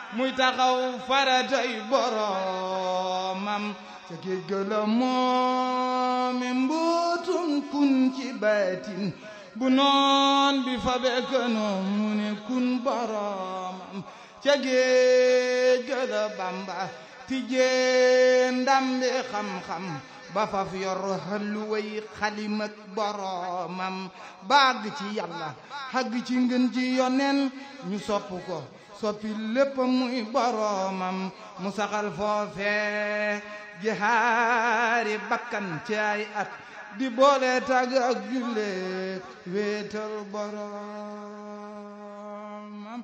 muy taxaw faratay boromam ca géej ga la moomi mbootum kun ci baatin bu noon bi fa bekkanoon mu ne kun boromam ca géej ga la bamba tijjee ndambi xam-xam ba faf yor xalluway xalimak boromam baag ci yàlla xagg ci ngën ji yonen ñu sopp ko soppi lépp muy boromam mu saxal foofe jihaari bakkan ci ay at di boole tàgg ak julle wéetal boromam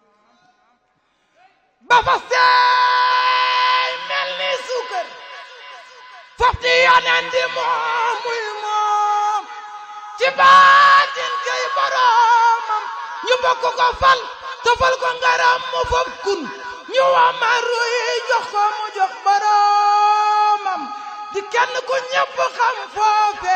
ba fa seey mel ni suukar fofti yonen di moom muy moom ci baatin kay boromam ñu bokk ko fal tofal ko ngaram mu fof kun ñu wamaru yi jox ko mu jox boromam di kenn ku ñëpp xam foofe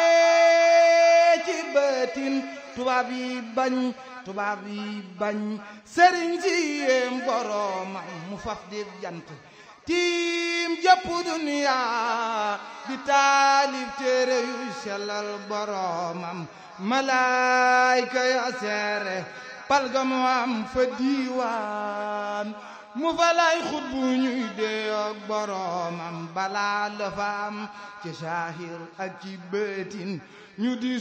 ci baatin tubaab yi bañ tubaab yi bañ sëriñ si yéem boromam mu faf di jant tiim jëpp duniya di taalif téere yu sellal boromam malaayka ya seere palga mu am fa diiwaan mu fa lay xut bu ñuy dee ak boromam balaa la fa am ci saahir ak ci bëtin ñu di